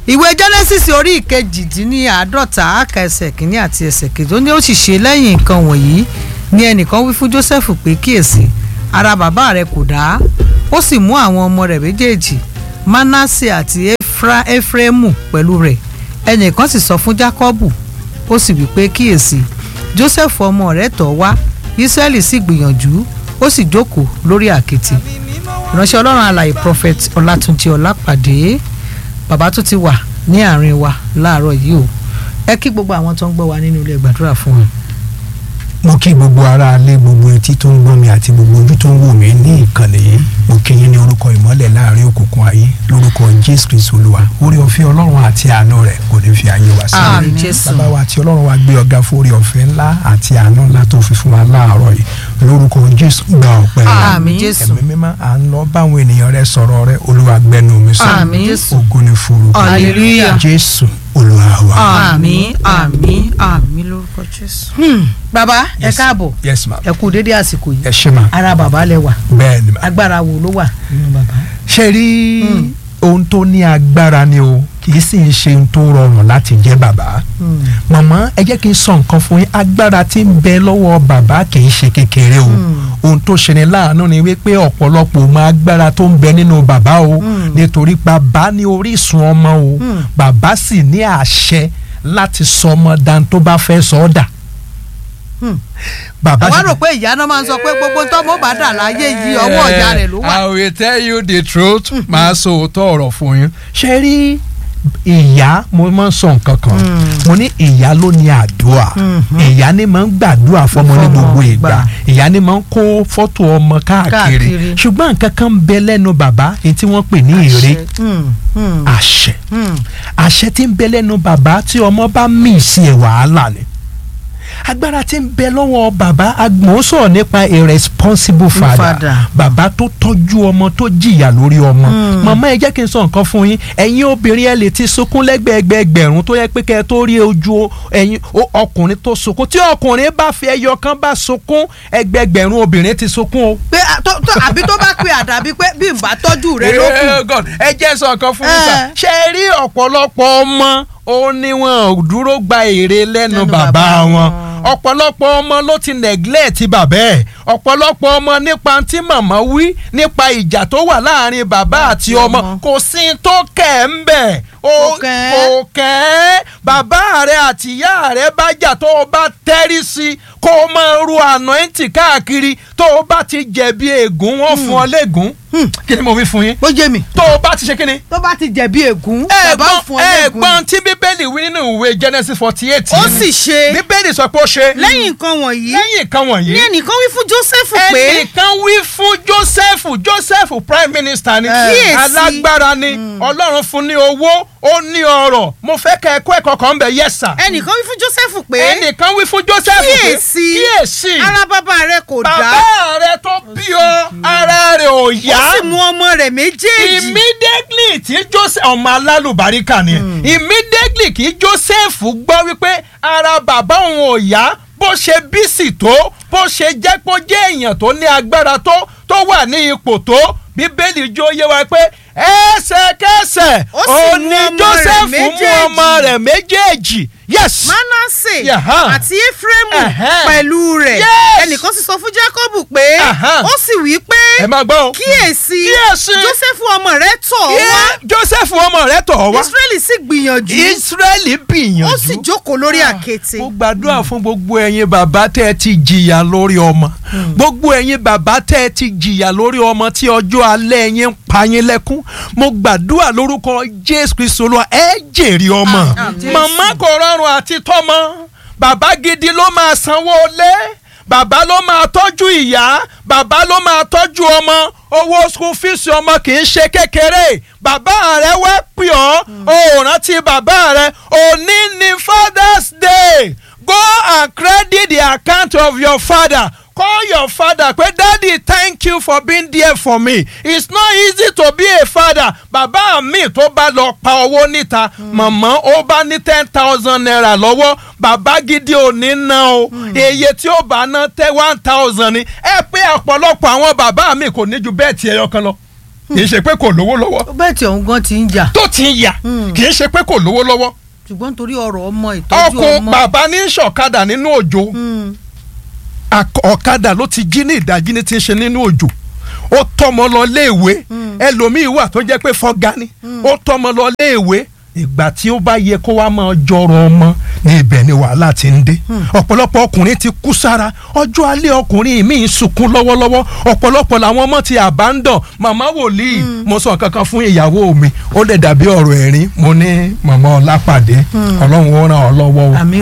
ìwé genesis orí ìkejìdínláàádọ́ta àkà ẹsẹ̀ kìíní àti ẹsẹ̀ kejì ó ní ó sì ṣe lẹ́yìn nǹkan wọ̀nyí ni ẹnìkan wí fún joseph pé kíyèsí ara bàbá rẹ kò dá ó sì mú àwọn ọmọ rẹ̀ méjèèjì manasse àti Efra, efraimu pẹ̀lú rẹ̀ ẹnìkan sì sọ fún jacobu ó sì wí pé kíyèsí joseph ọmọ rẹ̀ tọ̀ wá israẹli sì gbìyànjú ó sì jókòó lórí àkìtì ìránṣẹ́ ọlọ́run alàyè prophet ọlátúnjì ọlápàdé bàbá tó ti wà ní àárín wa láàárọ̀ yìí o ẹ kí gbogbo àwọn tó ń gbọ́ wa nínú ilé gbàdúrà fún wọn. mo kí gbogbo ara alé gbogbo etí tó ń gbọ́ mi àti gbogbo ojú tó ń wò mí ní ìkànnì yìí mo kí yín ní orúkọ ìmọ́lẹ̀ láàrin òkùnkùn ayé lórúkọ jésù kristu olúwa orí ọ̀fẹ́ ọlọ́run àti àánú rẹ̀ kò ní fi ayé wa sílẹ̀ Àmín Jésù. bàbá wa àti ọlọ́run wa gbé ọ̀gá fún orí ọ̀fẹ́ ńlá àti àánú ńlá tó fi fún wa láàárọ̀ yìí lórúkọ jésù gba ọpẹ́ wa. Àmín Jésù. ẹ̀mí mímọ́ à ń lọ báwọn ènìyàn rẹ sọ̀rọ̀ rẹ olúwa gbẹnu mi sọ Àmín Jésù. ògo ni fún orúkọ Hallelujah. jésù olúwa wa. àmín àmín àmín lórúkọ jésù. bàbá ẹ Yes. káàbọ̀ yes ma ẹ kú dédé àsìkò yìí ẹ ṣe ma ara bàbá lẹ wà bẹ́ẹ̀ ni ma. agbára wo ló wà nínú bàbá. ṣe rí ohun tó ní agbára ni o kì í sì ń ṣe ohun tó rọrùn láti jẹ́ bàbá màmá ẹ jẹ́ kí n sọ nǹkan fún yín agbára tí ń bẹ lọ́wọ́ bàbá kì í ṣe kékeré o ohun tó ṣe ni láàánú ni wípé ọ̀pọ̀lọpọ̀ mọ agbára tó ń bẹ nínú bàbá o nítorí bàbá ní orísun ọmọ o bàbá sì ní àṣẹ láti sọ ọmọ dan tó bá fẹ́ sọ ọ́ dà bàbá àwa sì- rò pé ìyá náà máa ń sọ pé gbogbo tọ́mọ bá dà láyé yìí ọwọ́ ọ̀yá rẹ̀ ló wà. I will tell you the truth máa sọ òótọ́ ọ̀rọ̀ fún yín. ṣe rí ìyá mo máa ń sọ nǹkan kan mo ní ìyá ló ní àdúrà ìyá ni máa ń gbàdúrà fọmọ ní Fọmọ gbogbo ìgbà gbà. ìyá ni máa ń kó fọ́tò ọmọ káàkiri Káàkiri. ṣùgbọ́n nǹkan kan ń bẹ lẹ́nu bàbá èyí tí wọ́n pè ní èrè Hmm, hmm, àṣẹ hmm. àṣẹ tí ń bẹ lẹ́nu bàbá tí ọmọ bá mì sí ẹ̀ wàhálà ni agbára tí ń bẹ lọ́wọ́ bàbá agbọ̀n sọ̀rọ̀ nípa a responsible father Father. bàbá tó tọ́jú ọmọ tó jìyà lórí ọmọ màmá ẹ jẹ́ kí n sọ nǹkan fún yín ẹ̀yin obìnrin ẹ lè ti sunkún lẹ́gbẹ̀ẹ́gbẹ̀ẹ́gbẹ̀rún tó yẹ pé kẹ́ ẹ tó rí ojú ẹ̀yin o- ọkùnrin tó sunkún tí ọkùnrin bá fi ẹyọ kan bá sunkún ẹgbẹ̀ẹ́gbẹ̀rún obìnrin ti sunkún o pé à- tó- tó- àbí tó bá pe àdàbí pé bí n bá tọ́jú rẹ ló kù. Eh, God, ẹ jẹ́ sọ nǹkan fún mi sà Eh. ṣe é rí ọ̀pọ̀lọpọ̀ ọmọ ó ní wọn ò dúró gba èrè lẹ́nu Lẹ́nu bàbá bàbá wọn wọn. ọ̀pọ̀lọpọ̀ ọmọ ló ti neglect bàbá ẹ̀ ọ̀pọ̀lọpọ̀ ọmọ nípa tí màmá wí nípa ìjà tó wà láàrin bàbá àti ọmọ ọmọ. kò sí tó kẹ̀ ń bẹ̀ Kò kẹ́. kò kẹ́ bàbá rẹ àti ìyá rẹ bá jà tó o bá tẹ́rí sí kó o máa ru ànáìntì káàkiri tó o bá ti jẹ̀bi ègún wọn fún ọ lẹ́gùn kí ni mo wí fún yín ó jẹ́ mi tó o bá ti ṣe kí ni. tó bá ti jẹ̀bi ègún bàbá fún ọ lẹ́gùn ẹ̀gbọ́n tí bíbélì wí nínú ìwé genesis forty eight. ó sì ṣe bíbélì sọ pé ó ṣe. lẹ́yìn nǹkan wọ̀nyí lẹ́yìn nǹkan wọ̀nyí. ní ẹnìkan wí fún Joseph pé ẹnìkan wí fún joseph joseph prime minister ni Kíyèsí. alágbára ni ọlọ́run fún ní owó ó ní ọrọ̀ mo fẹ́ kẹ́ ẹ̀kọ́ ẹ̀kọ́ kan bẹ̀ yes sir. ẹnìkan wí fún Joseph pé ẹnìkan wí fún joseph pé kíyèsí kíyèsí ara bàbá rẹ kò dá bàbá rẹ tó bí ọ ara rẹ ò ó yá sì mú ọmọ rẹ̀ méjèèjì immediately tí joseph ọmọ alálùbáríkà ni immediately kí joseph gbọ́ wípé ara bàbá òun ò yá bó ṣe bísí tó bó ṣe jẹ́ pé ó jẹ́ èèyàn tó ní agbára tó tó wà ní ipò tó bíbélì jó yé wa pé ẹsẹ̀kẹsẹ̀ Ó sì ó mú ní ọmọ rẹ̀ joseph mú méjèèjì. ọmọ rẹ̀ méjèèjì yes Manasse Yaha. àti Efraimu Ẹ̀hẹ́. pẹ̀lú rẹ̀ Yes. ẹnìkan sì sọ fún Jákọ́bù pé Aha. ó sì wí pé ẹ máa gbọ́ o kíyèsí Kíyèsí. Joseph ọmọ rẹ̀ tọ̀ ọ́ wá Yeah, joseph ọmọ rẹ̀ tọ̀ ọ́ wá Israẹli sì gbìyànjú israẹli gbìyànjú ó sì jókòó lórí àkéte mo gbàdúrà fún gbogbo ẹ̀yin bàbá tẹ́ ẹ ti jìyà lórí ọmọ gbogbo ẹ̀yin bàbá tẹ́ ẹ ti jìyà lórí ọmọ tí ọjọ́ alẹ́ yín ń pa yín lẹ́kún mo gbàdúrà lórúkọ jésù kristu olúwa ẹ jèrè ọmọ Àmín. màmá kò rọrùn àti tọ́mọ bàbá gidi ló máa sanwó lé bàbá ló máa tọ́jú ìyá bàbá ló máa tọ́jú ọmọ owó school fees ọmọ kì í ṣe kékeré bàbá rẹ wá pè ọ́ o ò rántí bàbá rẹ òní ni father's day go and credit the account of your father call your father pé daddy thank you for being there for me it's not easy to be a father bàbá mi tó bá lọ pa owó níta màmá ó bá ní ten thousand naira lọ́wọ́ bàbá gidi ò ní ná o iye tí ó bá ná tẹ one thousand ni ẹ pé ọ̀pọ̀lọpọ̀ àwọn bàbá mi kò ní ju bẹ́ẹ̀ tí ẹyọ kan lọ kì í ṣe pé kò lówó lọ́wọ́ bẹ́ẹ̀ tí òun gan ti ń jà tó ti ń yà Hmm. kì í ṣe pé kò lówó lọ́wọ́ ṣùgbọ́n torí ọ̀rọ̀ ọmọ ìtọ́jú ọkọ ọmọ. bàbá ní ṣọ̀kadà nínú òjò Hmm. ak- ọ̀kadà ló ti jí ní ìdájí ní ti ń ṣe nínú òjò ó tọmọ lọ léèwé ẹlòmíín wà tó jẹ́ pé fọ́gá ni ó tọmọ lọ léèwé ìgbà tí ó bá yẹ kó wá máa jọrọ ọmọ ní ibẹ̀ ni wàhálà ti ń dé ọ̀pọ̀lọpọ̀ ọkùnrin ti kú sára ọjọ́ alẹ́ ọkùnrin mi ń sunkún lọ́wọ́lọ́wọ́ ọ̀pọ̀lọpọ̀ làwọn ọmọ ti abandon màmá wòlíì mo sọ kankan fún ìyàwó mi ó lè dàbí ọ̀rọ̀ ẹ̀rín mo ní màmá ọlápàdé ọlọ́run ó ràn ọ́ lọ́wọ́ o Àmín.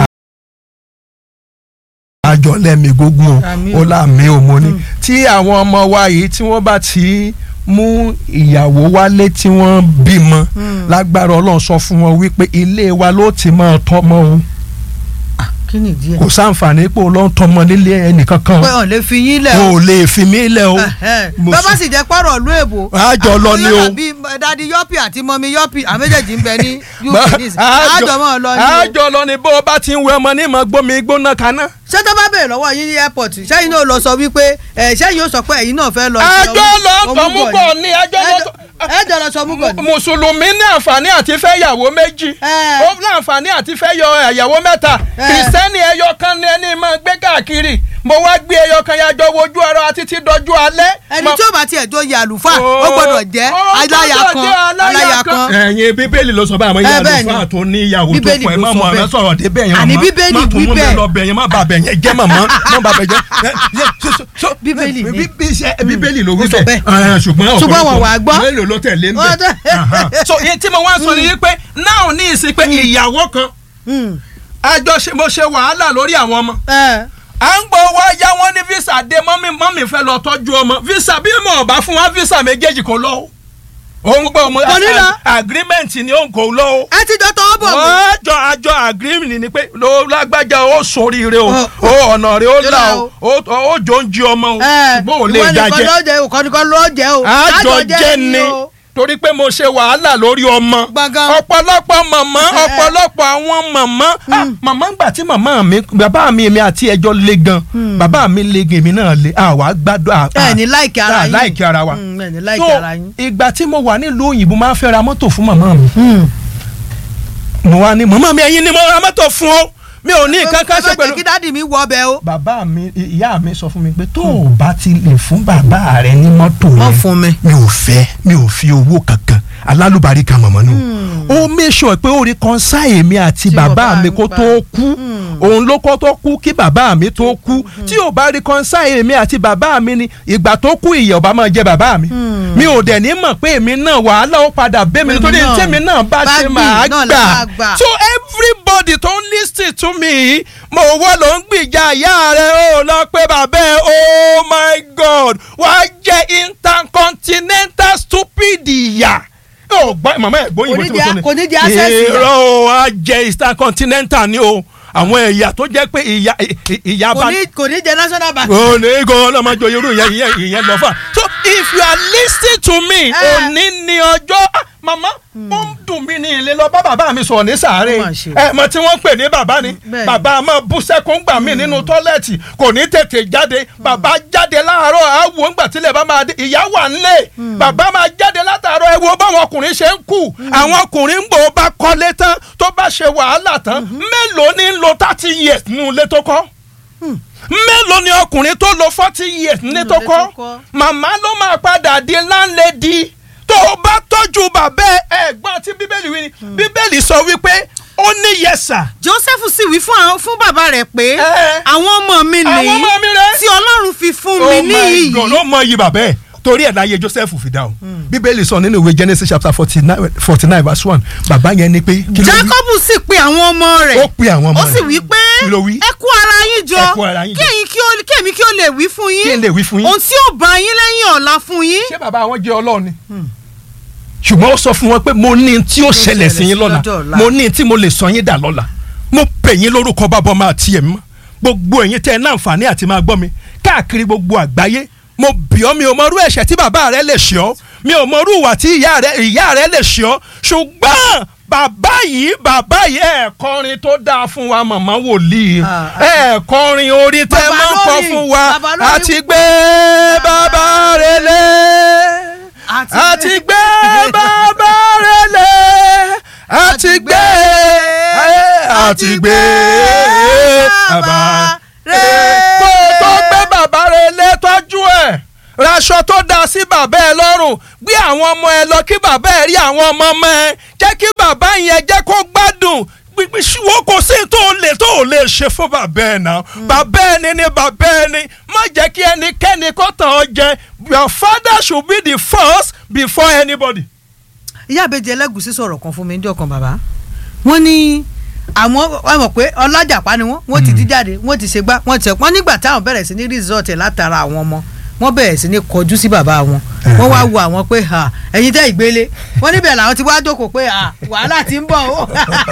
àjọ lẹ́mi gógún o Àmín ó o. láàmì ò mo ní tí àwọn ọmọ wa yìí tí wọ́n bá ti mú ìyàwó wálé tí wọ́n bímọ lágbára ọlọ́run sọ fún wọn wípé ilé wa ló ti máa tọ́mọ o kí ni ìdí ẹ̀. kò sáǹfààní pé o lọ ń tọ́mọ nílé ẹnìkankan pé ọ̀ lè fi yín lẹ̀ o ò lè fi mí lẹ̀ o mo bàbá sì- sì jẹ́ pọ̀rọ̀ ìlú èbó. Àjọ lọ ni o. bí dadi yọ́pì àti mọ́mí yọ́pì àwọn méjèèjì ń bẹ ní uk Bá- nísìnyí. àjọ mọ́ ọ lọ ní o. àjọ lọ ni bó o bá ti ń wẹ ọmọ ní ìmọ̀ gbómi gbóná kaná. ṣé tó bá bẹ̀rẹ̀ lọ́wọ́ yín ní airport sẹ́yìn náà lọ sọ wípé ẹ̀ sẹ́yìn yóò sọ pé ẹ̀yin náà fẹ́ lọ. sí àjọ ọmú- lọ ọmúgọ̀ tọmúgọ̀ ni àjọ lọ Ẹ jọ- ẹ jọ lọ sọ ọmúgọ̀ ni. mùsùlùmí ní àǹfààní àti fẹ́ yàwó méjì Ẹ. ó ní àǹfààní àti fẹ́ yọ ẹ̀yàwó mẹ́ta Ẹ. kìrìsìtẹ́nì ẹyọ kan ní ẹni máa gbé káàkiri mo wá gbé ẹyọ kan yàjọ wojú ara wa títí dọjú alẹ́. ẹni Mo- tí ó bá tiẹ̀ tó yẹ àlùfáà ó Ó- gbọ́dọ̀ jẹ́ ó aláya gbọ́dọ̀ kan jẹ́ aláya aláya kan. kan. ẹ̀yin bíbélì ló sọ báyìí àmọ́ Ẹ, ìyá bẹ́ẹ̀ ni. àlùfáà tó ní ìyàwó tó Bíbélì pọ̀ ẹ̀ ló má sọ mọ̀ ẹ̀ bẹ́ẹ̀. sọ̀rọ̀ dé bẹ́ẹ̀ yẹn Àní màmá. Bíbélì má tún wí mú mi bẹ́ẹ̀. lọ bẹ̀ yẹn má bà bẹ̀ yẹn jẹ́ màmá má bà bẹ̀ jẹ́. Ẹ, ẹ, so- so- so- Bíbélì ni. bí- bí- ṣe- bíbélì ló wí Ó sọ bẹ́ẹ̀ bẹ́ẹ̀. Ẹ, ṣùgbọ́n Ṣùgbọ́n ọ̀pọ̀lọpọ̀ wọn wà á gbọ́. mélòó ló tẹ̀lé ń Wọ́n tẹ̀- bẹ̀. so iye tí mo wá sọ ni yí pé náà ní ìsìn pé ìyàwó kan Hmm. àjọṣe mo ṣe wàhálà lórí àwọn ọmọ Ẹ. à ń gbọ́ wá yá wọn ní visa dé mọ́mí mọ́mí fẹ́ lọ tọ́jú ọmọ visa bí mo ò bá fún wa visa méjèèjì kò lọ o òun gbọ́ ọmọ Kò ní lọ. agreement ni òun kò lọ o ẹ ti jọ tọwọ́ bọ̀ mí. àjọ àjọ agreement ni pé ló lágbájá ó sóríire o Ọ- ó ọ̀nà rẹ̀ ó Yóò là là o ó ó jò ń jí ọmọ o Ẹ, ṣùgbọ́n ò lè ìwọ nìkan dájẹ́ ló jẹ́ òkò nìkan ló jẹ́ o. àjọ jẹ́ ni o. torí pé mo ṣe wàhálà lórí ọmọ Gbọ̀ngàn. ọ̀pọ̀lọpọ̀ màmá ọ̀pọ̀lọpọ̀ àwọn màmá Ah, màmá gbà tí màmá mi bàbá mi èmi àti ẹjọ́ le gan bàbá mi le gan èmi náà le àwa gbádùn à- ẹ ní láìkí ara à yín. láìkí ara wa Hmm, ẹ ní láìkí so ara yín. ìgbà tí mo wà nílùú òyìnbó máa ń fẹ́ ra mọ́tò fún màmá mi mo wá ní màmá mi ẹ̀yin ni mo ra mọ́tò fún o mi ò ní nǹkan kan ṣe Ẹ má jẹ́ pẹ̀lú kí dáàdì mi wọ ọbẹ̀ o. bàbá mi ìyá mi sọ fún mi pé tó o bá ti lè fún bàbá rẹ ní mọ́tò Wọ́n yẹn fún mi. mi ò fẹ́ mi ò fi owó kankan alálùbárí kan mọ̀mọ́ nù. ó make sure pé ó reconcile mi àti Tí bàbá bàbá mi mi kó bá- tó kú òun ló kọ́ tó kú kí bàbá mi tó kú tí ò bá reconcile mi àti bàbá mi ni ìgbà tó kú ìyà ọba máa jẹ bàbá mi mi ò dẹ̀ ní mọ̀ pé èmi náà wàhálà ó padà bẹ́ mi Èmi nítorí náà. tèmi náà bá Bá ṣe gbì máa náà la máa gbà gbà. so everybody tó ń lis ten to me mo wọ́ ló ń gbìjà ìyá rẹ̀ ó lọ pé bàbá ẹ̀ oh my god wàá jẹ́ intercontinental stupid ìyá ó gbọ́ màmá ẹ̀ gbóyìnbó tí mo sọ ni Kò ní jẹ́ access ìyá. irọ́ o á jẹ́ intercontinental ni o àwọn ẹ̀yà tó jẹ́ pé ìyá ìyá kò bá ní kò ní jẹ national bank. o ní kó ọlọ́mọjọ irú ìyẹn ìyẹn ìyẹn lọ fà. so if you are listening to me Eh. òní ni ọjọ́ ah, mama ó ń dùn mí ní ilé lọ bá bàbá mi sọ̀rọ̀ ní sàárè Ó mà ṣe. ẹ mọ tí wọ́n ń pè ní bàbá ni Bẹ́ẹ̀ni. bàbá máa bú sẹ́kún gbà mí nínú tọ́lẹ̀tì kò ní tètè jáde bàbá jáde láàárọ̀ àwọ̀ ńgbà tílẹ̀ bá máa dé ìyá wà nílé bàbá máa jáde látàárọ̀ ẹ wo báwọn ọkùnrin ṣe ń kú àwọn ọkùnrin ń gbò bá kọ́lé tán tó bá ṣe wàhálà tán mélòó ní ń lo thirty years nínú ilé tó kọ́ mélòó ni ọkùnrin tó lo forty years nílé tó ilé tó kọ́ kọ́. màmá ló máa padà di láńlẹ́dì tó o bá tọ́jú bàbá ẹ ẹ̀gbọ́n tí bíbélì wí ni bíbélì sọ wípé ó ní yẹsà joseph sì wí fún àwọn fún bàbá rẹ̀ pé Ẹ. àwọn ọmọ mi Àwọn nìyí ọmọ mi rèé. tí ọlọ́run fi fún mi oh ní my iyì god ó mọ iyì bàbá ẹ torí ẹ̀ láyé joseph fi dáhùn bíbélì sọ nínú ìwé genesis chapter forty nine forty nine verse one bàbá yẹn ni pé kí ló wí jacob sì pe àwọn ọmọ rẹ̀ ó pe àwọn ọmọ ó sì rẹ̀ wí pé kí ló wí ẹ kó ara yín jọ Ẹ kó ara yín jọ. kí ẹ̀yin kí ó- kí èmi kí ó lè wí fún yín kí n lè wí fún yín ohun tí ó bá yín lẹ́yìn ọ̀la fún yín ṣé bàbá wọn jẹ́ ọlọ́run ni ṣùgbọ́n ó sọ fún wọn pé mo ní tí ó ṣẹlẹ̀ sí yín lọ́la lọ́jọ́ ọ̀la. mo ní tí mo lè sọ yín dà lọ́la mo pè yín lórúkọ bàbá ọmọ àti ẹ̀mí mọ́ gbogbo ẹ̀yin tẹ́ ẹ ní àǹfààní àti máa gbọ́ mi káàkiri gbogbo àgbáyé mo bì ọ́ mi ò mọ irú ẹ̀ṣẹ̀ tí bàbá rẹ lè ṣe ọ́ mi ò mọ irú ìwà tí ìyá rẹ ìyá rẹ lè ṣe ọ́ ṣùgbọ́n bàbá yìí bàbá yìí ẹ̀ kọrin tó dáa fún wa màmá wòlíì Ah, ẹ̀ kọrin orí tẹ́ Bàbá máa ń kọ lórí, fún wa bàbá lórí. àti gbé bàbá rẹ lé Àti àti gbé bàbá rẹ̀ lé àti gbé àti gbé bàbá rẹ̀ kó o tó gbé bàbá rẹ̀ lé tọ́jú ẹ̀ raṣọ tó da sí bàbá ẹ lọ́rùn gbé àwọn ọmọ ẹ lọ kí bàbá ẹ rí àwọn ọmọ ọmọ ẹ jẹ́ kí bàbá yẹn jẹ́ kó gbádùn gbígbí ṣùgbọ́n kò sí tó lè tó lè ṣe fún bàbá ẹ náà bàbá ẹni ni bàbá ẹni má jẹ́ kí ẹnikẹ́ni kó tàn ọ́ jẹ your father should be the first before anybody. ìyá àbẹjẹ ẹlẹgùsí sọ̀rọ̀ kan fún mi ní ọkàn bàbá wọ́n ní àwọn wọ́n mọ̀ pé ọlájàpá ni wọ́n wọ́n ti di jáde wọ́n ti ṣe gbá wọ́n ti wọ́n nígbà táwọn bẹ̀rẹ̀ sí ní resort ẹ̀ látara àwọn ọmọ wọ́n bẹ̀rẹ̀ sí ní kọjú sí bàbá wọn wọ́n wá wo àwọn pé ha ẹ̀yin tẹ́ ìgbélé wọ́n níbẹ̀ làwọn ti wá jókòó pé ha wàhálà ti ń bọ̀ o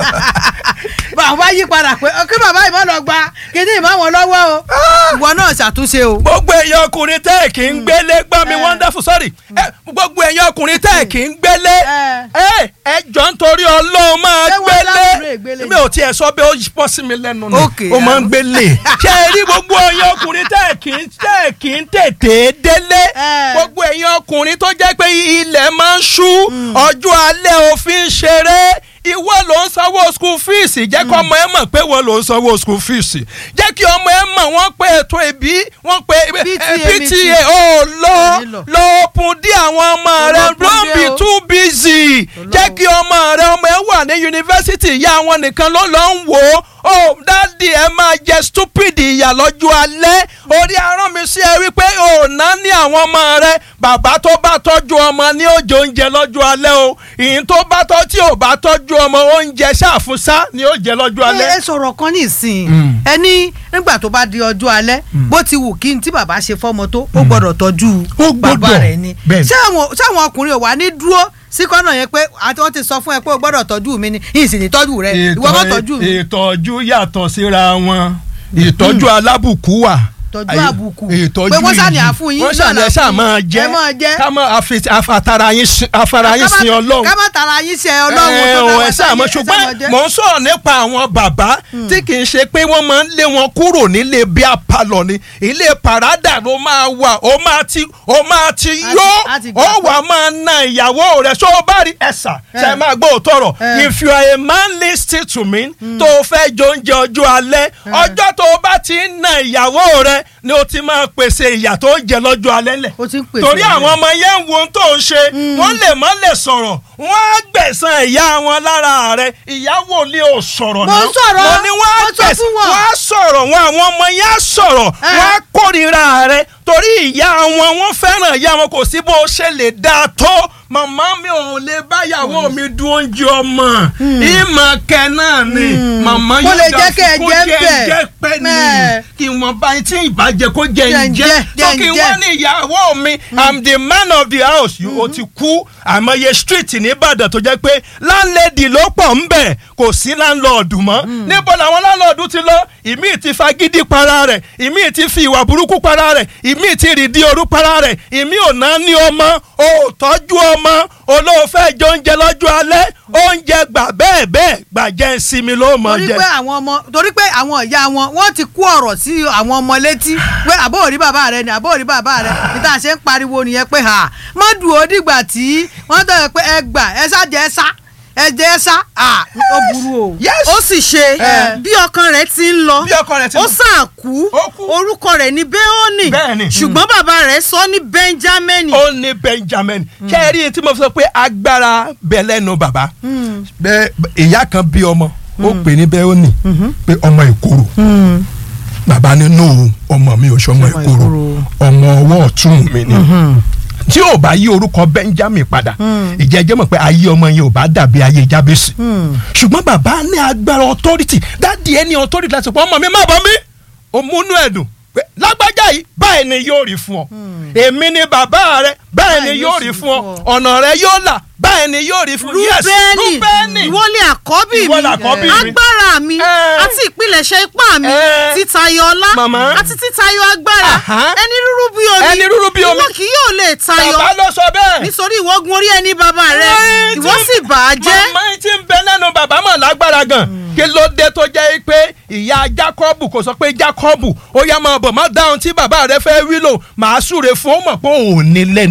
bàbá yí padà pé kí bàbá yìí má lọ gba kíní ìmọ̀ wọn lọ́wọ́ o ìwọ náà ṣàtúnṣe o. gbogbo èèyàn ọkùnrin tẹ́ ẹ̀ kì í gbélé gbọ́ mi Eh. wonderful sorry ẹ gbogbo èèyàn ọkùnrin tẹ́ ẹ̀ kì í gbélé Eh. ẹ ẹ jọ nítorí ọlọ́run máa Ṣé wọ́n lábúrò gbélé ìgbélé mi ò tiẹ̀ sọ pé ó bọ́ sí mi lẹ́nu ni Okay, ó máa ń ah. gbélé ṣé ẹ rí gbogbo èèyàn ọkùnrin tẹ́ ẹ̀ kì í tẹ́ ẹ̀ kì í tètè délé Eh. gbogbo èèyàn ọkùnrin tó jẹ́ pé ilẹ̀ máa ń ṣú ọjọ́ alẹ́ òfin ṣeré ìwọ ló ń sanwó school fees jẹ́ kí ọmọ ẹ mọ̀ pé wọ́n ló ń sanwó school fees jẹ́ kí ọmọ ẹ mọ̀ wọ́n pé ètò ìbí wọ́n pé PTA eh, meeting. PTA ó lọ Nílò. lọ òpin dí àwọn ọmọ rẹ Olókun don't dé be o. too busy jẹ́ kí ọmọ rẹ ọmọ ẹ wà ní yunifásitì ìyá wọn nìkan ló lọ ń wò ó ó dáàdi ẹ máa jẹ stupid ìyà lọ́jọ́ alẹ́ orí arán mi sí ẹ wípé ò ná ní àwọn ọmọ rẹ bàbá tó bá tọ́jú ọmọ ní òjò oúnjẹ lọ́jọ́ alẹ́ o ìyìn tó bá tọ́ tí ò bá tọ́jú ọmọ oúnjẹ ṣàfùsá ní òjẹ lọ́jọ́ alẹ́. ẹ sọ̀rọ̀ kan nísìnyí Mm. ẹni nígbà tó bá di ọjọ́ alẹ́ bó ti wù kí n tí bàbá ṣe fọ́mọ tó ó gbọ́dọ̀ tọ́jú Ó bàbá gbọ́dọ̀, rẹ̀ ni bẹ́ẹ̀ ni. ṣé àwọn ṣé àwọn ọkùnrin ò wá ní dúró sí kọ́nà yẹn pé àti wọ́n ti sọ fún ẹ pé o gbọ́dọ̀ tọ́jú mi ni yìí sì ní tọ́jú rẹ ìwọ má tọ́jú mi ìtọ́jú yàtọ̀ síra wọn ìtọ́jú alábùkù wà. tọ́jú Ayé- àbùkù ìtọ́jú pé wọ́n sàní iyì. àfún yín wọ́n sàní náà ẹ ṣáà fún máa yín. jẹ́ ẹ máa jẹ́ ká máa afi- afátara yín sin- afárá yín sin ọlọ́run ká má tara yín ṣe ọlọ́run ẹ tó ò dá ẹ wa sáà mọ̀ sáyé, ẹ sáà ṣùgbọ́n máa jẹ́. mò ń sọ̀rọ̀ nípa àwọn bàbá tí kì í ṣe pé wọ́n máa ń lé wọn kúrò nílé bí apalọ̀ ni ilé parada ló máa wà ó máa ti ó máa ti ti- yó a ti ó gbà wà máa na ìyàwó rẹ̀ ṣó o bá rí ẹ̀sà ṣe Eh. máa gbọ́ òótọ́rọ̀ Eh. if you are a man lis ten to me tó o fẹ́ jẹ oúnjẹ ọjọ́ alẹ́ ọjọ́ tó o bá ti ń na ìyàwó rẹ̀ ni o ti máa pèsè ìyà tó ń jẹ lọ́jọ́ alẹ́ lẹ̀ o ti ń pèsè torí rẹ̀. àwọn ọmọ yẹn ń wo ohun tó ń ṣe wọ́n lè má lè sọ̀rọ̀ wọ́n á gbẹ̀san ìyá wọn lára rẹ̀ ìyàwó lè ò sọ̀rọ̀ Mo ń sọ̀rọ̀, mo ní wọ́n á mo sọ gbẹ̀san fún wọn. wọ́n á sọ̀rọ̀ wọn àwọn ọmọ yẹn á sọ̀rọ̀ Eh. wọ́n á kórìíra rẹ̀ torí ìyá wọn wọ́n fẹ́ràn ìyá wọn kò sí bó ṣe lè dáa tó màmá mi ò lè báyàwó mi dún oúnjẹ ọmọ ìmọ̀ kẹ náà ni màmá Kó lè dà jẹ́ kẹ́ ẹ kó jẹ́ ń jẹ́ bẹ̀. jẹ́ pẹ́ ni Mẹ́ẹ̀. kí wọ́n bá tí ìbàjẹ́ kó jẹ́ Jẹ́ ń ń jẹ́ jẹ́, tó jẹ́ ń kí jẹ́. wọ́n ní ìyàwó mi i'm the man of the house you o ti kú àmọye street nìbàdàn tó jẹ́ pé láńlẹ́dì ló pọ̀ ń bẹ̀ kò sí láńlọ́ọ̀dù mọ́ níbo làwọn láńlọ́ọ̀dù ti lọ ìmí ti fagídí para rẹ̀ ìmí ti fi ìwà burúkú para rẹ̀ ìmí ti rìdí òru para rẹ̀ ìmí ò ná ní ọmọ ò tọ́jú ọmọ olóòfẹ́ jẹ oúnjẹ lọ́jọ́ alẹ́ oúnjẹ gbà bẹ́ẹ̀ bẹ́ẹ̀ gbàjẹ́ ìsinmi ló mọ̀ torí jẹ. pé àwọn ọmọ torí pé àwọn ìyá wọn wọ́n ti kó ọ̀rọ̀ sí àwọn ọmọ létí pé àbó òrí bàbá rẹ ni àbó òrí bàbá rẹ níta ṣe ń pariwo nìyẹn pé ha má dùn ó dìgbà tí wọ́n tẹ̀lé pé ẹ gbà ẹ sá jẹ ẹ sá ẹ jẹ ẹ sá à ó burú o. yes ó sì ṣe Eh. bí ọkàn rẹ̀ ti ń lọ bí ọkọ rẹ ti ó sàn kú Ó kú. orúkọ rẹ̀ ní Béónì Bẹ́ẹ̀ni. ṣùgbọ́n bàbá rẹ̀ sọ ní Bẹ́ńjámínì ó ní benjamin kẹ́rì tí mo sọ pé agbára bẹ lẹ́nu bàbá bẹ́ẹ̀ ìyá kan bí ọmọ ó pè ní bẹ́ẹ̀ ó nì pé ọmọ ìkorò bàbá ní nù ọmọ mi ò ṣọmọ ìkorò ọmọ ọwọ́ ọ̀tún mi ni tí ò bá yí orúkọ benjamin padà ìjẹ́jẹ́ mọ̀ pé ayé ọmọ yẹn ò bá dàbí ayé jábẹ́sì ṣùgbọ́n bàbá ní agbára authority dáàdi ẹni authority láti sọ pé ọmọ mi má bọ́ mi ó múnú ẹ̀dùn pé lágbájá yìí báyìí ni yóò rí fún ọ èmi ni bàbá rẹ báyìí ni yóò rí fún ọ ọ̀nà rẹ yóò là báyìí ni yóò rí fún yes Rúbẹ́nì Rúbẹ́nì ìwọlé àkọ́bí Ìwọ mi làkọ́bí mi. agbára mi Eh. àti ìpilẹ̀ṣẹ̀ ipá mi Eh. títayọ ọlá Màmá. àti títayọ agbára Aha. ẹni rúrú bí omi Ẹni rúrú bí omi. ìwọ kì yóò lè tayọ bàbá ló sọ bẹ́ẹ̀. nítorí ìwọ gun orí ẹni bàbá rẹ Ẹ́ẹ̀, ìwọ tí- sì bà á jẹ́ màmá yìí ti ń bẹ lẹ́nu bàbá mọ̀ lágbára gan kí ló dé tó jẹ́ pé ìyá Jákọ́bù kò sọ pé Jákọ́bù ó yá máa bọ̀ má dáhùn tí bàbá rẹ fẹ́ wí lò màá súre fún ó mọ̀ pé òun ò ní lẹ́nu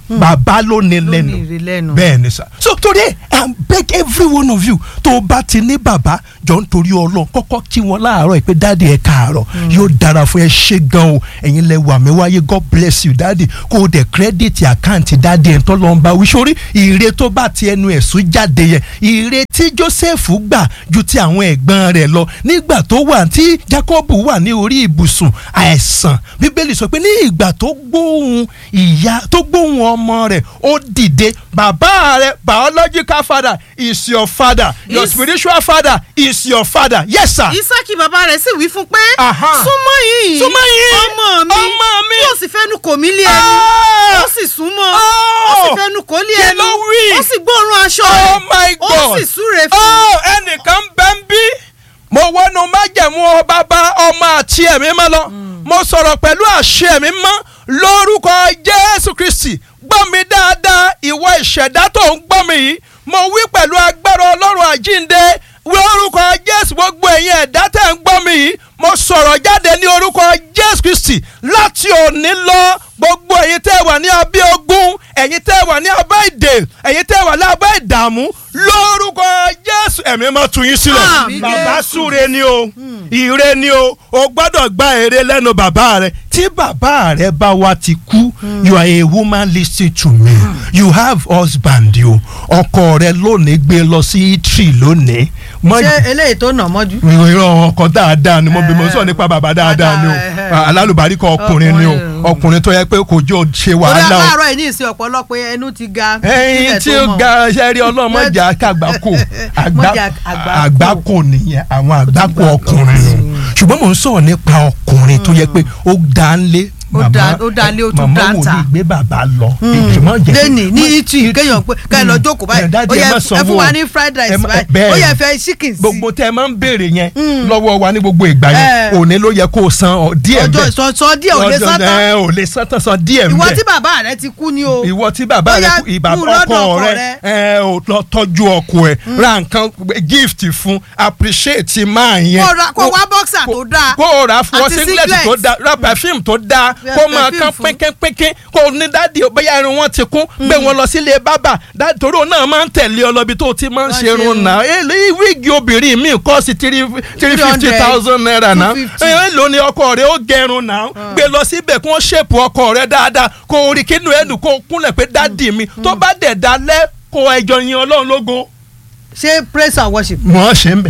bàbá ló ní ló ní lẹ́nu ìrè lẹ́nu. bẹ́ẹ̀ ni sà so torí ẹ i beg every one of you tó o bá ti ní bàbá jọ nítorí ọlọ́run kọ́kọ́ kí wọn láàárọ̀ ẹ pé dáàdi ẹ káàárọ̀ yóò dára fún ẹ ṣé gan o ẹ̀yin lẹ wà mí wáyé god bless you dáàdi kó o dẹ̀ kírẹ́dìtì àkáǹtì dáàdi ẹ̀ ń tọ́ lọ́n bá wí sórí ire tó bá ti ẹnu ẹ̀sùn jáde yẹn ire tí joseph gbà ju ti àwọn ẹ̀gbọ́n rẹ̀ lọ nígbà tó wà tí jacob wà ní orí ibùsùn àìsàn bíbélì sọ pé ní ìgbà tó gbóhùn ìyá tó gbóhùn ọmọ rẹ̀ ó dìde bàbá rẹ̀ biological father is your father your Is- spiritual father is your father yes sir. isaki bàbá rẹ̀ sì wí fún pé Aha. súnmọ́ yìí Súnmọ́ yìí. ọmọ mi Ọmọ mi. yóò sì fẹ́nu kò mí lé ẹnu Ah! ó sì súnmọ́ Oh! ó sì fẹ́nu kò lé Kí ẹnu ló wí? ó sì gbóòórùn aṣọ oh rẹ̀ my ó god sì súre fún oh ẹnìkan bẹ́ ń bí mo wọnú májẹ̀mú ọ bàbá ọmọ àti ẹ̀mí mọ́ lọ mo sọ̀rọ̀ pẹ̀lú àṣẹ ẹ̀mí mọ́ lórúkọ jésù kristi gbọ́ mi dáadáa ìwọ ìṣẹ̀dá tó ń gbọ́ mi yìí mo wí pẹ̀lú agbára ọlọ́run àjínde lórúkọ jésù gbogbo ẹ̀yin ẹ̀dá tẹ̀ ń gbọ́ mi yìí mo sọ̀rọ̀ jáde ní orúkọ jésù kristi láti òní lọ gbogbo ẹ̀yin tẹ́ wà ní abẹ́ ogun ẹ̀yin tẹ́ wà ní abẹ́ ìdè ẹ̀yin tẹ́ wà ní abẹ́ ìdààmú lórúkọ jésù ẹ̀mí máa tú yín sílẹ̀ Àmín. bàbá súre ni o ire ni o o gbọ́dọ̀ gba èrè lẹ́nu bàbá rẹ tí bàbá rẹ bá wa ti kú you are a woman lis ten to me you have husband o ọkọ rẹ lónìí gbé lọ sí itri lónìí mọ ṣé eléyìí tó nà mọ́jú. ìran ọkọ dáadáa ni mo bí mo sọ nípa bàbá dáadáa ni o Dáadáa, alálùbáríkọ ọkùnrin ni o Ọkùnrin. ọkùnrin tó yẹ pé kò jọ ṣe torí wàhálà o àárọ̀ yìí ní ìsìn ọ̀pọ̀lọpọ̀ ẹnu ti ga. ẹyin kílẹ̀ tí tó ó mọ̀. ga ṣẹ́rí ọlọ́mọjà kàgbákò Mọ́jà àgbákò. àgbákò nìyẹn àwọn àgbákò ọkùnrin nù ṣùgbọ́n mò ń sọ̀rọ̀ nípa ọkùnrin tó yẹ pé ó dá ń lé Ó dá- ó dá lé, ó tún dá ń màmá tà. wòlíì gbé bàbá lọ ìjùmọ̀ jẹ́ lẹ́nì ní ìtì kéèyàn pé ká ẹ lọ jókòó báyìí Dáàdì, ó ẹ yẹ má ẹ sanwó fún wa o. ní fried Ẹ rice má- báyìí bẹ́ẹ̀ ó yẹ ni. fẹ́ chicken sí gbogbo tẹ ẹ máa ń béèrè yẹn lọ́wọ́ wa ní gbogbo ìgbà yẹn Eh. òní ló yẹ kó o san ọ díẹ̀ ọjọ́ bẹ́ẹ̀ ìsọ̀nsọ̀ díẹ̀ ò lè Ọjọ́- sátán ẹ, ò lè sátán san díẹ̀ ìwọ bẹ́ẹ̀ tí bàbá rẹ ti kú ni o ìwọ tí bàbá Bóyá rẹ kú ìbá mú lọ́dọ̀ ọkọ ọkọ rẹ rẹ. ẹ ò lọ tọ́jú ọkọ ẹ ra nǹkan gift fún appreciate máa yẹn Kó ra- kó wá boxer tó dáa. kó o ra fún ọ Àti singlet singlet. tó dáa ra perfume tó dáa Ra kó máa perfume kán fún. pínkínpínkín kó o ní dáàdi bóyá irun wọn ti kún gbé wọn lọ sílé bábà dáàdi torí òun náà máa ń tẹ̀lé ọ lọ́bi tó o ti máa ń Wọ́n ṣe ṣe irun irun. náà èlé wíìgì obìnrin mi kọ́ sí three three fifty thousand naira náà 250. ẹ ló ní ọkọ rẹ ó gẹrun náà gbé lọ síbẹ̀ kí wọ́n ṣèpù ọkọ rẹ dáadáa kó o rí kínú ẹ̀dùn kó o kúnlẹ̀ pé dáàdi mi tó bá dẹ̀ dalẹ̀ kó ẹjọ́ yin ọlọ́run lógo. ṣé praise and worship wọ́n ṣe ń bẹ̀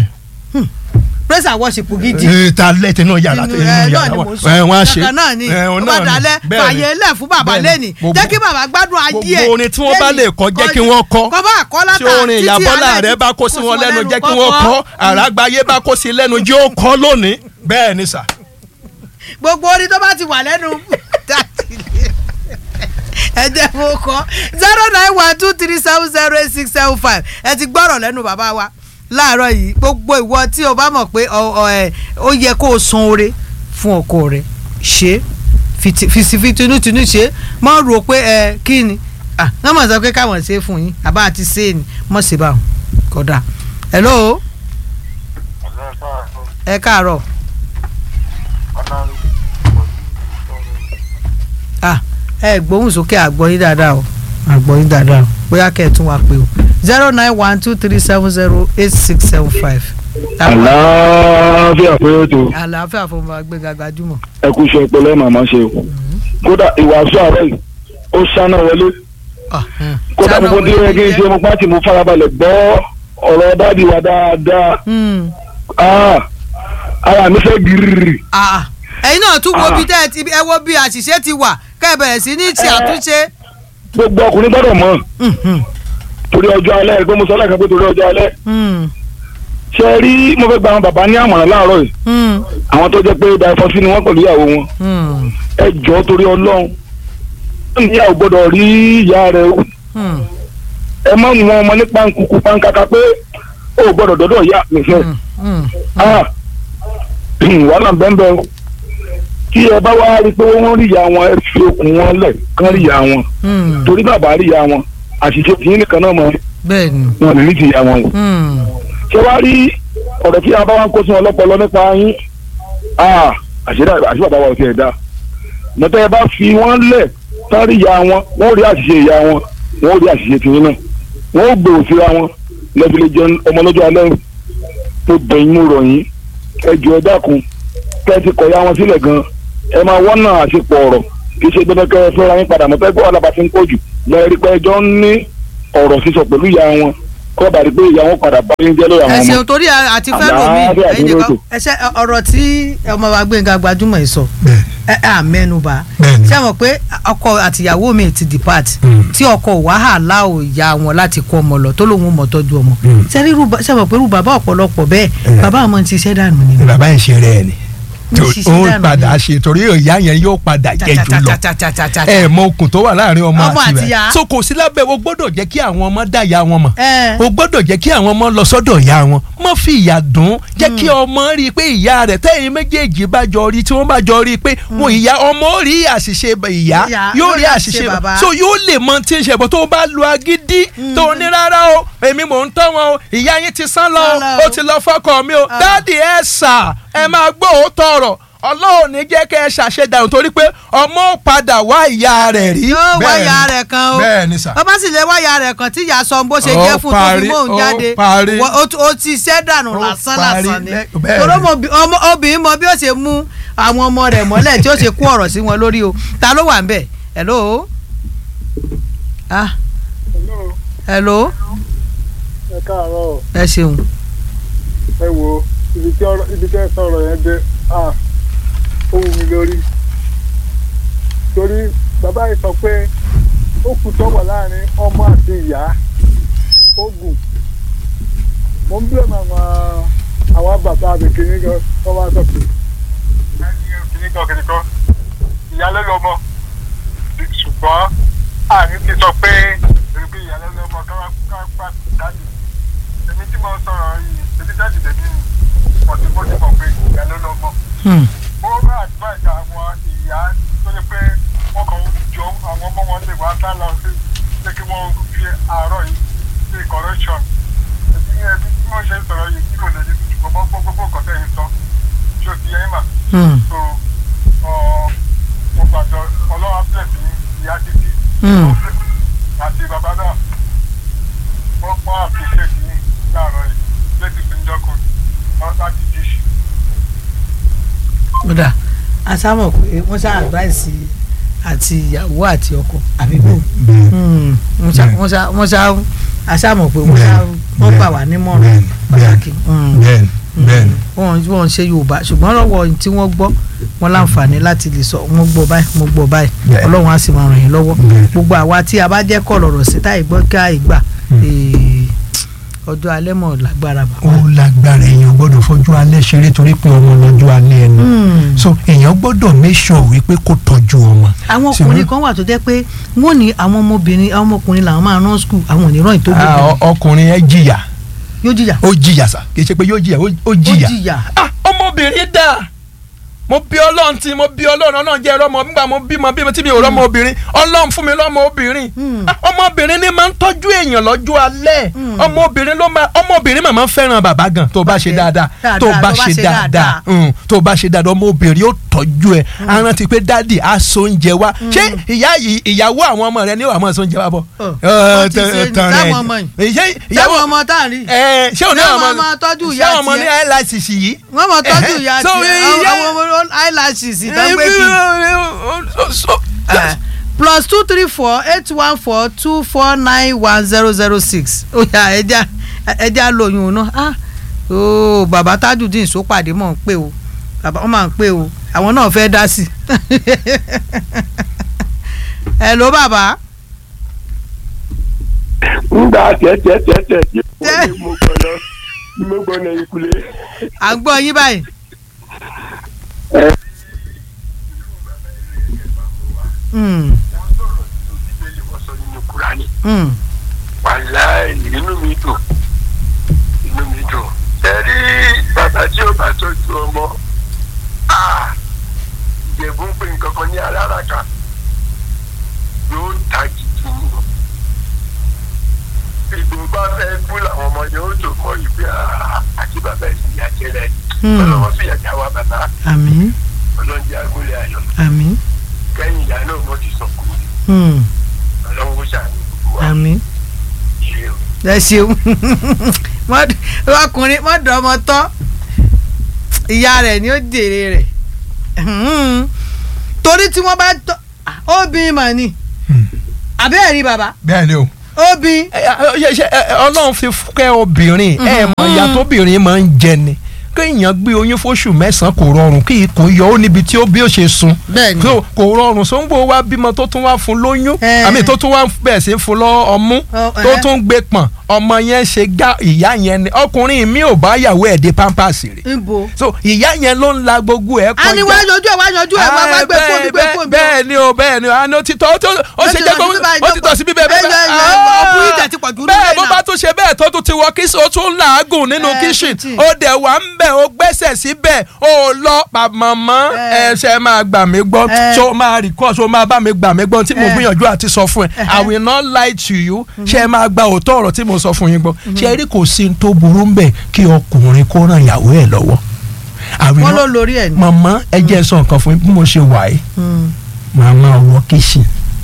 praise and worship gidi ta lẹ́tẹ̀ náà yàrá Inú- inú ẹ, náà yàrá ni wọn mò ń sọ. ẹ, wọ́n á ṣe Kankan náà ni ẹ, ó òun bá náà ni. dalẹ̀ Bẹ́ẹ̀ ni. fàyè lẹ̀ fún bàbá Bẹ́ẹ̀ ni. lẹ́nì Gbogbo- jẹ́ kí bàbá gbádùn ayé ẹ̀ gbogbo orin tí wọ́n bá lè kọ jẹ́ kí wọ́n kọ kọ́ bá àkọ́ tí látà orin ìyàbọ́lá rẹ bá kó sí wọn lẹ́nu jẹ́ kí wọ́n kọ́ àràgbáyé bá kó sí lẹ́nu jẹ́ ó kọ́ lónìí bẹ́ẹ̀ ni sà. gbogbo orin tó bá ti wà lẹ́nu ẹ jẹ́ mo kọ́ zero nine one two three seven zero eight six seven five ẹ ti gbọ́rọ̀ lẹ́nu bàbá wa láàárọ̀ yìí gbogbo ìwọ tí o bá mọ̀ pé ọ- ọ, ẹ, ó yẹ kó o san oore fún ọkọ rẹ ṣe fìsìfìtinútinú ṣe mọ́ rò pé ẹ kí ni ah wọ́n mọ̀ sọ pé káwọn ṣe é fún yín àbá àti ṣe é ni mọ̀ ṣe báwọn kódà hello ẹ káàárọ̀ ah ẹ gbóhùn sókè àgbọ̀yìn dáadáa o àgbọ̀yìn dáadáa o bóyá kẹ́ ẹ̀ tún wá pé o zero nine one two three seven zero eight six seven five. àlàáfíà pé ètò àlàáfíà fún wa gbéga gbajúmọ̀. ẹ kú iṣẹ́ ọpọlọ màmá ṣe o kódà ìwàásù àárọ̀ yìí ó ṣáná wọlé kódà gbogbo tí ó yẹ kí n ṣe mo pàtì mo farabalẹ̀ gbọ́ ọ̀rọ̀ dáàdi wa dáadáa Ah, ara mi fẹ́ gírírì ẹ̀yin náà tún wo Ah. bí tẹ́ ẹ ti ẹ wo bí àṣìṣe ti wà kẹ́ ẹ bẹ̀rẹ̀ sí ní ti Eh. àtúnṣe. gbogbo ọkùnrin gbọ́dọ̀ mọ̀ Mhm. torí ọjọ́ alẹ́ ẹgbẹ́ mo sọ lẹ́ẹ̀kan pé torí ọjọ́ alẹ́ Mm. ṣe rí mo fẹ́ gba àwọn bàbá ní àmọ̀ràn láàárọ̀ yìí Mm. àwọn tó jẹ́ pé dàífọ́sí ni wọ́n pẹ̀lú ìyàwó wọn Mm. ẹ jọ̀ọ́ torí ọlọ́run ìyàwó gbọ́dọ̀ rí ìyá rẹ̀ o Mm. ẹ má mú ọmọ ní pankùkù pankaka pé ó gbọ́dọ̀ dọ́dọ̀ ìyá mi fẹ́ Mm. Mm. ah wàhálà bẹ́ẹ̀ o tí ẹ bá wá rí i pé wọ́n rí ìyá wọn ẹ fi okùn wọn lẹ̀ kán rí ìyá wọn Mm. torí bàbá rí ìyá wọn àṣìṣe tìyín nìkan náà mọ̀ bẹ́ẹ̀ ni. wọn lè rí ti ìyá wọn o Mm. ṣé wàá rí ọ̀rọ̀ tí a bá wá ń kó sí wọn lọ́pọlọ nípa yín ah àṣírí àṣírí bàbá wa ò tiẹ̀ dá mọ̀tẹ́ ẹ bá fi wọ́n lẹ̀ sáré ìyá wọn wọ́n rí àṣìṣe ìyá wọn wọ́n rí àṣìṣe tìyín náà wọ́n gbèrò síra wọn lẹ́fìlẹ́ jẹun ọmọ lọ́jọ́ alẹ́ tó bẹ̀yìn mú rọ̀ yín ẹ jù ẹ dákun kẹ́ ẹ ti kọ̀ ya wọn sílẹ̀ gan ẹ máa wọ́n náà àṣepọ̀ ọ̀rọ̀ kì í ṣe dandan kẹ́ ẹ fẹ́ra yín padà mọ́ pẹ́ẹ́pẹ́ wà lábàá ti ń pọ̀ jù lẹ́ẹ̀rí pé ẹjọ́ ń ní ọ̀rọ̀ sísọ pẹ̀lú ìyá wọn kọ́ bàrí pé ìyá wọn padà bá yín jẹ́ lórí ẹ àwọn ọmọ ṣeun torí àti fẹ́ lómi Àlàáfíà ẹ̀yin dúró nìkan tò. ẹ ṣe ọ̀rọ̀ tí ọmọ wa Gbénga Gbajúmọ̀ yìí sọ bẹ́ẹ̀ ẹ ẹ àmẹ́nuba Bẹ́ẹ̀ni. ṣé mọ̀ pé ọkọ àtìyàwó mi ti depart Mm. tí ọkọ wàhálà ò ya wọn láti kó ọmọ lọ tó lóun mọ̀ tọ́jú ọmọ Mm. ṣé rí irú ba- ṣé mọ̀ pé irú bàbá ọ̀pọ̀lọpọ̀ bẹ́ẹ̀ Eh. bàbá àmọ́ ti ṣẹ́ dànù ni. ni bàbá yẹn ṣe rẹ̀ ni Ní ṣiṣẹ́ ó dànù padà ni. ṣe torí ìyá yẹn yóò padà jẹ́ jù lọ Cha-cha-cha-cha-cha-cha-cha. ẹ mọ okùn tó wà láàrin ọmọ Ọmọ àti àti rẹ̀ ìyá. so kò sí lábẹ́ o gbọ́dọ̀ jẹ́ kí àwọn ọmọ dá ìyá wọn mọ̀ ẹ o gbọ́dọ̀ jẹ́ kí àwọn ọmọ lọ sọ́dọ̀ ìyá wọn má fi ìyà dùn jẹ́ kí ọmọ rí i pé ìyá rẹ̀ tẹ́yìn méjèèjì bá jọ rí tí wọ́n bá jọ rí i pé wọn ìyá ọmọ ó rí àṣìṣe ìyá Ìyá, yóò rí àṣìṣe bàbá. bàbá so yóò lè mọ tí ń ṣe bọ́ tó o bá lu agídí tó o ní rárá o èmi mò ń tọ́ wọn o ìyá yín ti sán lọ Sán lọ o o. ó ti lọ fọ́kọ mi o Ah. dáàdì ẹ sà ẹ máa gbọ́ òótọ́ ọ̀rọ̀ ọlọ́run ní jẹ́ kẹ́ ẹ ṣàṣedànù torí pé ọmọ ó padà wá ìyá rẹ̀ rí. yóò Bẹ́ẹ̀ wáyà ni. rẹ̀ kan o bẹ́ẹ̀ ni sà. bàbá sì lè wáyà rẹ̀ kan tí ìyá sọ bó ṣe Ó jẹ́ fún tó fi parí, mò ń ó jáde parí. Wọ- ó- ó ti ṣẹ́ dànù Ó lásán parí lásán ni lẹ́- bẹ́ẹ̀ torí ni. ọmọ obì- ọmọ- obìnrin mọ bí ó ṣe mú àwọn ọmọ rẹ̀ mọ́lẹ̀ tí ó ṣe kó ọ̀rọ̀ sí wọn lórí o ta ló wà ń bẹ̀ hello ah hello ẹ káàárọ̀ ẹ ṣeun ẹ wo ibi tí ọ̀rọ̀ ibi tí ẹ sọ̀rọ̀ yẹn dé ah ó wù mí lórí torí bàbá yìí sọ pé ó kù tọ́wọ̀ láàrin ọmọ àti ìyá ogun mo ń bí ọmọ àwọn àwọn bàbá mi kìíní gan tó wá sọ pé ẹni kìíní kan kìíní kan ìyá ló lọ́mọ ṣùgbọ́n àní ti sọ pé èrè pé ìyá ló lọ́mọ káwá káwá dájú èmi tí mo sọ̀rọ̀ yìí èmi jáde lè ní ọtí bó ti mọ̀ pé ìyá ló lọ́mọ. Hmm. ó bá advice àwọn ìyá tó yẹ pé wọ́n kàn ń jọ àwọn ọmọ wọn lè wá sá lọ sí pé kí wọ́n fi àárọ̀ yìí sí correction. èmi ní ẹbí tí wọ́n ṣe ń sọ̀rọ̀ yìí kí kò lè ní ṣùgbọ́n gbọ́ gbogbo nǹkan tẹ̀ ń sọ ṣé o ti yẹ mà. Hmm. so ọ mo gbàdọ̀ ọlọ́wà bless ní ìyá títí Hmm. àti bàbá náà wọ́n pọ́n àpèṣẹ́kì ní láàárọ̀ yìí lẹ́sìn tó ń jọ́kùn láti díṣì. kódà a sábà pé wọ́n ṣá advice àti ìyàwó àti ọkọ àbí bò bẹ́ẹ̀ Hmm. wọ́n ṣá wọ́n ṣá wọ́n ṣá a sábà pé wọ́n ṣá wọ́n gbà wá nímọ̀ràn bẹ́ẹ̀ni pàtàkì. Hmm. bẹ́ẹ̀ni bẹ́ẹ̀ni wọn wọn ṣe yorùbá ṣùgbọ́n lọ́wọ́ tí wọ́n gbọ́ wọn láǹfààní láti lè sọ wọ́n gbọ́ báyìí wọ́n gbọ́ báyìí Bẹ́ẹ̀. ọlọ́run á sì máa ràn yín lọ́wọ́ Bẹ́ẹ̀. gbogbo àwa tí a bá jẹ́ kọ́ lọ̀rọ̀ sí táyì gbọ́ ká ìgbà ee, ọjọ́ alẹ́ mọ̀ lágbára ó bàbá. lágbára èèyàn gbọ́dọ̀ fojú alẹ́ ṣeré torí pé ọmọ lọ́jọ́ alẹ́ ẹnu Hmm. so èèyàn gbọ́dọ̀ make sure wípé kó tọ́jú ọmọ. àwọn Ṣùgbọ́n- ọkùnrin kan wà tó jẹ́ pé wọ́n ní àwọn ọmọbìnrin àwọn ọmọkùnrin làwọn máa rán skul àwọn ò ní rán ìtọ́jú Ah, ọ- ọkùnrin ẹ jìyà yóò jìyà ó jìyà sà kì í ṣe pé yóò jìyà ó- ó ó jìyà. jìyà ah ọmọbìnrin dà mo bí ọlọ́run tí mo bí ọlọ́run ọlọ́run jẹ́ ẹ̀rọ ọmọ nígbà mo bímọ bímọ tí mi ò rọ́mọ obìnrin ọlọ́run fún mi lọ́mọ obìnrin Hmm. Ah, ọmọbìnrin ni máa ń tọ́jú èèyàn lọ́jọ́ alẹ́ Hmm. ọmọbìnrin ló máa ọmọbìnrin máa ń fẹ́ràn bàbá gan tó bá ṣe Bàjẹ́. dáadáa Dáadáa, tó bá ṣe dáadáa Hmm, tó bá ṣe dáadáa ọmọbìnrin ó tọ́jú ẹ arántí pé dáàdì á so oúnjẹ wá ṣé ìyá yìí ìyàwó àwọn ọmọ rẹ ní wàá máa so oúnjẹ wá bọ̀. Ọ̀, Ẹ, wọ́n ti tẹ- ṣe ní tán rẹ̀. sáwọn ọmọ yìí. Ìyá- sáwọn ìyàwó ọmọ tá à ń rí ẹ ṣé òun náà Sáwọn ọmọ ọmọ tọ́jú ṣé ìyá àwọn ọmọ ní tiẹ̀. eyelashes yìí. wọ́n mọ̀ tọ́jú Ẹ̀hẹ́. ìyá So, tiẹ̀ ìyá- àwọn ọmọ eyelashes ìtàgbé kì í. So- Eh, plus two three four eight one four two four nine one zero zero six ó yá ẹja ẹja lóyún náà ah ooo bàbá tajudeen sópàdé mọ̀ ń pè o bàbá wọn máa ń pè o àwọn náà fẹ́ dá sí i hello bàbá ńgbà tẹ́tẹ́tẹ́tẹ́ tí mo ní mo gbọ́dọ̀ mo gbọ́dọ̀ ìkulé. à ń gbọ́ yín báyìí Hmm, hmm, wàláì inú mi dùn inú mi dùn ẹ̀rí bàbá tí ó bá tọ́jú ọmọ ah, ìjẹ̀bú ń pè nǹkan kan ní aláràkà yóò ta jìjì ní ìgbò bá fẹ́ kú làwọn ọmọ yóò tó mọ ìgbé ah, àti bàbá ìsìn àjẹrẹ Hmm. ọlọ́wọ́ fìyà já wa bàbá àmín ọlọ́njẹ́ agúnlẹ̀ ayọ̀ àmín kẹ́yìn ìyá náà mo ti sọ̀kò Hmm. ọlọ́run ó ṣàánú gbogbo wa àmín ire o. ẹ ṣeun Mọ́- ọkùnrin mọ́dọ̀ ọmọ tọ́ ìyá rẹ̀ ni ó jèrè rẹ̀ Hmm. torí tí wọ́n bá tọ́ obìnrin mà ní àbẹ́ẹ̀ rí bàbá bẹ́ẹ̀ ni o. obìnrin ẹ, ẹ, ṣe, ẹ, ẹ, ọlọ́run fi kẹ́ obìnrin ẹ mọ ìyá tóbìnrin máa ń jẹ ni kéèyàn gbé oyún fóṣù mẹ́sàn-án kò rọrùn kí ikùn yọ ó níbi tí ó bí ó ṣe sun Bẹ́ẹ̀ni. So, kò rọrùn sóńgbò wa bímọ tó tún wá fún lóyún Ẹ. àmì tó tún wá bẹ̀ẹ̀ sí fún lọ ọmú Ọ, tó ẹ. tún gbé pọ̀n ọmọ yẹn ṣe gá ìyá yẹn ni ọkùnrin mi ò bá yàwó ẹ̀ dé pampers rè níbo. so ìyá yẹn ló ń la gbogbo ẹ̀ kọjá a ní wá yanjú ẹ wá yanjú ẹ wá wá gbé fún mi gbé fún mi. bẹ́ẹ̀ ni o bẹ́ẹ̀ ni o àná títọ́ ó tó- ó ṣe jẹ́ pé ó ti tọ̀ sí bíbẹ̀ Ẹ, ẹ, ẹ, ọkùnrin tẹ̀ ti pọ̀ jù bẹ́ẹ̀ nílẹ̀ bó náà. bá tún ṣe bẹ́ẹ̀ tó tún ti wọ kíṣìn ó tún làágùn nínú Ẹ, kíṣìn kitchen. ó dẹ̀ wà ń bẹ̀ ó gbẹ́sẹ̀ síbẹ̀ ó lọ màmá Ẹ. ẹ ṣe máa gbà mí gbọ́ Ẹ. ṣó máa rìkọ́ ṣó máa bá mi gbà mí gbọ́ tí mo Ẹ. gbìyànjú àti sọ fún ẹ I will not lie to you ṣe máa gba òótọ́ ọ̀rọ̀ tí mo sọ fún yín gbọ́ ṣe rí kò sí ní tó burú ń bẹ̀ kí ọkùnrin kó ràn ìyàwó ẹ̀ lọ́wọ́ I will wọ́n not- ló lórí ẹ̀ ní. màmá ẹ jẹ́ sọ nǹkan fún yín bí mo ṣe wà yìí màá máa wọ kíṣìn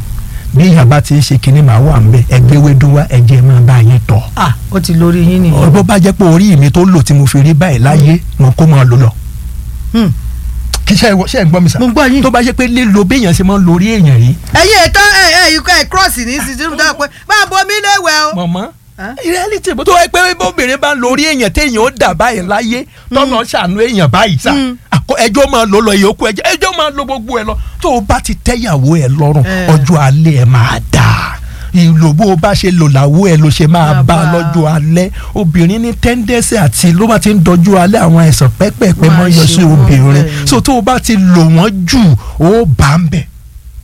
bí ìyá bá ti ń ṣe kinní màá wà ń bẹ ẹgbẹ́ wédú wá ẹjẹ́ máa bá yín tọ̀ ah ó ti lórí yín nìyẹn. bó bá jẹ́ pé orí mi tó lò tí mo fi rí báyìí láyé mo kó máa lò lọ. Hmm. kí ṣe ṣe ń gbọ́ mi sà. mo gbọ́ yín. tó bá jẹ́ pé lílo béèyàn ṣe máa ń lo orí èèyàn yìí. ẹyin ètò ẹ ẹ ikọ ẹ cross ní sísè ní pé máa bọ mí léwẹ o. mọ̀mọ́ Huh? reality bó tó wáyé pé bóbìnrin bá ń lo orí èèyàn téèyàn ó dà báyìí láyé tọ́nà ṣàánú èèyàn báyìí sà Mm. àkọ ẹjọ́ máa lò lọ ìyókù ẹjọ́ ẹjọ́ máa lo gbogbo ẹ lọ tó o bá ti tẹ́yàwó ẹ lọ́rùn Eh. ọjọ́ alẹ́ ẹ máa dà ìlò bó o bá ṣe lò làwọ ẹ ló ṣe máa Máa bá a bá a. lọ́jọ́ alẹ́ obìnrin ní tẹ́ńdẹ́sì àti ló bá ti ń dọjú alẹ́ àwọn àìsàn pẹ́pẹ́pẹ́ Máa mọ́ yọ sí ṣe wọ́n obìnrin bẹ́ẹ̀. so tó o bá ti lò wọ́n jù ó bá ń bẹ̀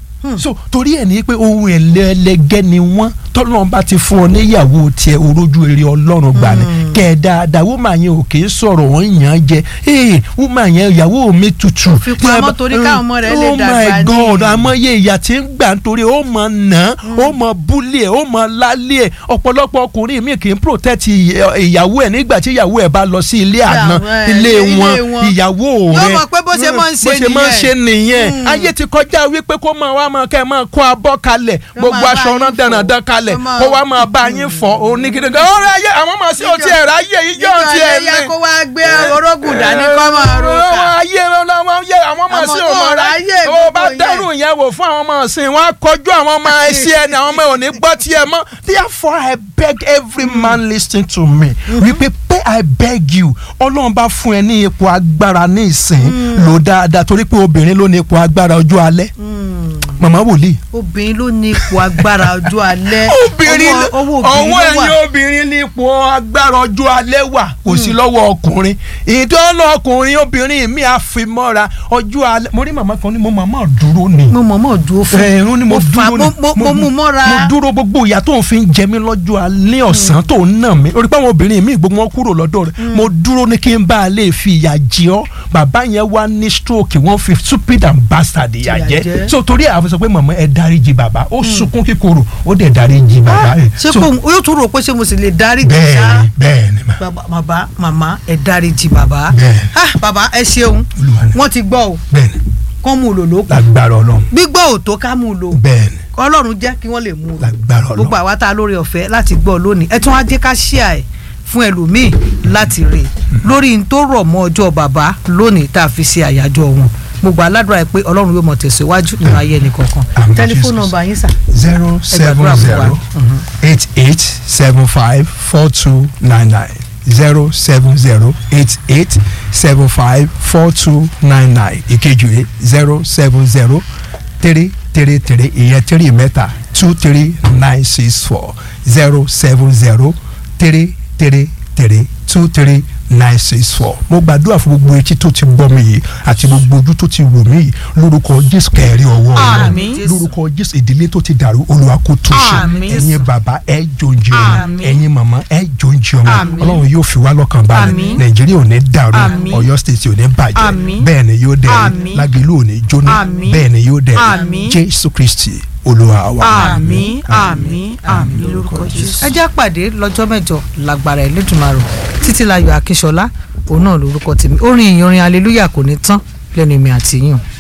so torí ẹ̀ ní pé ohun ẹlẹ́lẹ́gẹ́ ni wọ́n tọ́lọ́run bá ti fún ọ níyàwó tiẹ̀ orójú eré ọlọ́run gbà ní kẹ́ ẹ dáadáa wúmà yẹn ò kì í sọ̀rọ̀ wọ́n yàn án jẹ ee wúmà yẹn ìyàwó mi tutù. Fi pamọ́ torí káwọn ọmọ rẹ̀ lè dàgbà oh my ní. god àmọ́yé ìyà tí ń gbà nítorí ó mọ nà án ó mọ búlì ẹ̀ ó mọ lálẹ́ ẹ̀ ọ̀pọ̀lọpọ̀ ọkùnrin mi kì í protect ìyẹ- ìyàwó ẹ̀ nígbà tí ìyàwó ẹ̀ bá lọ sí ilé àná ẹ̀, ilé ilé wọn wọn. ìyàwó Yóò rẹ̀ mọ̀ pé bó ṣe máa ń ṣe bó ṣe máa ń nìyẹn. ṣe nìyẹn Mm. ayé ti kọjá wípé kó máa wá máa kẹ́ ẹ máa kó abọ́ kalẹ̀ gbogbo máa bá aṣọ yín rán fọ̀. dandan kalẹ̀ Kó máa- kó wá máa bá yín fọ̀ onígidi gan ọ̀rẹ́ ayé àwọn máa sí òtí ẹ̀rọ ayé yìí yóò ti ẹ̀ nígbà yẹn kó wá gbé orógùn dání kọ́ máa ro àwọn ká. ayé lọ́wọ́ ayé àwọn máa sí Àwọn òmò ọ̀rọ̀ rẹ̀ ayé ó bá gbogbo yẹn. dẹ́rù yẹn wò fún àwọn ọmọ ọ̀sìn wọn á kọjú àwọn ọmọ ẹsẹ̀ ẹni àwọn ọmọ ẹ̀ ò ní gbọ́ tiẹ̀ mọ́ therefore I beg every man listening to me wípé pé I beg you ọlọ́run bá fún ẹ ní ipò agbára ní ìsìn lò dáadáa torí pé obìnrin ló ní ipò agbára ọjọ́ alẹ́ màmá wòlíì obìnrin ló ní ipò agbára ọjọ́ alẹ́ obìnrin Ọwọ́- ọwọ́ ọwọ́ obìnrin ló ẹ̀yin wà. obìnrin ní ipò agbára ọjọ́ alẹ́ wà kò sí lọ́wọ́ ọkùnrin ìdánlọ́ ọkùnrin obìnrin mi àfimọ́ra ọjọ́ alẹ́ mo rí màmá kan ní mo màmá dúró ni mo mọ̀ mọ̀ dúró fún ẹ̀rún ni mo mo fà- dúró ni mo- mo- mo mú mọ́ra. mo dúró gbogbo ìyà tó ń fi jẹ mí lọ́jọ́ alẹ́ ọ̀sán tó ń nà mí orí pé àwọn obìnrin mi gbogbo wọn kúrò lọ́dọ̀ rẹ̀ mo dúró ní kí n bá a lè fi ìyà jẹ ọ́ bàbá yẹn wá ní stroke wọ́n fi stupid and bastard ìyà Ìyà jẹ jẹ. so torí àwọn sọ pé màmá ẹ dáríjì bàbá ó sunkún kíkorò ó dẹ̀ dáríjì bàbá rẹ̀ ṣé So, kò yóò tún rò pé ṣé mo sì lè dárí jì bẹ́ẹ̀ sá ni bẹ́ẹ̀ ni ma bàbá bàbá màmá ẹ dárí jì bàbá Bẹ́ẹ̀. ah bàbá ẹ ṣeun Olúwa ni. wọ́n ti gbọ́ o bẹ́ẹ̀ ni kán mú un lò lókun lágbára ọlọ́run gbígbọ́ ò tó ká mú un lò bẹ́ẹ̀ ni ọlọ́run jẹ́ kí wọ́n lè mú un lò lágbára gbogbo ọlọ́run àwa tá a lórí ọ̀fẹ́ láti gbọ́ lónìí ẹ tún wá jẹ́ ká ṣíà ẹ̀ fún ẹlòmíì láti rè lórí n tó rọ̀ mọ́ ọjọ́ bàbá lónìí tá a fi ṣe àyájọ́ wọn gbogbo aládùúrà ẹ pé ọlọ́run yóò mọ̀ tẹ̀síwájú nínú ayé ẹnì kọ̀ọ̀kan Àmín, tẹlifóònù Jesus. nọ́mbà yín sà zero seven gbàdúrà fún wa. zero eight eight seven five four two nine nine zero seven zero eight eight seven five four two nine nine ìkejì rẹ̀ zero seven zero three three three ìyẹn three mẹ́ta two three nine six four zero seven zero three three three two three nine six four mo gbàdúrà fún gbogbo etí tó ti gbọ́ mi yìí àti gbogbo ojú tó ti wò mí yìí lórúkọ jésù kẹrin ọwọ́ Àmín. Ọlọ́run lórúkọ jésù ìdílé tó ti dàrú olúwa kó tún ṣe Àmín. ẹ̀yin bàbá ẹ jòǹjì ọmọ Àmín. ẹ̀yin màmá ẹ jòǹjì ọmọ Àmín. ọlọ́run yóò fi wá lọ́kàn balẹ̀ Àmín. nàìjíríà ò ní dàrú Àmín. ọ̀yọ́ state ò ní bàjẹ́ Àmín. bẹ́ẹ̀ ni yóò dẹ̀ Àmín. lágẹ̀lú ò ní jóná Àmín. bẹ́ẹ̀ ni yóò dẹ̀ Àmín. jésù kristi olúwa wa. àmín àmín àmín lórúkọ jésù. ẹ jẹ́ pàdé lọ́jọ́ mẹ́jọ lágbára Ẹlẹ́dùmarè títí láyọ̀ akínṣọlá òun náà lórúkọ tèmi orin ìyìn orin aleluya kò ní tán lẹ́nu mi àti yín.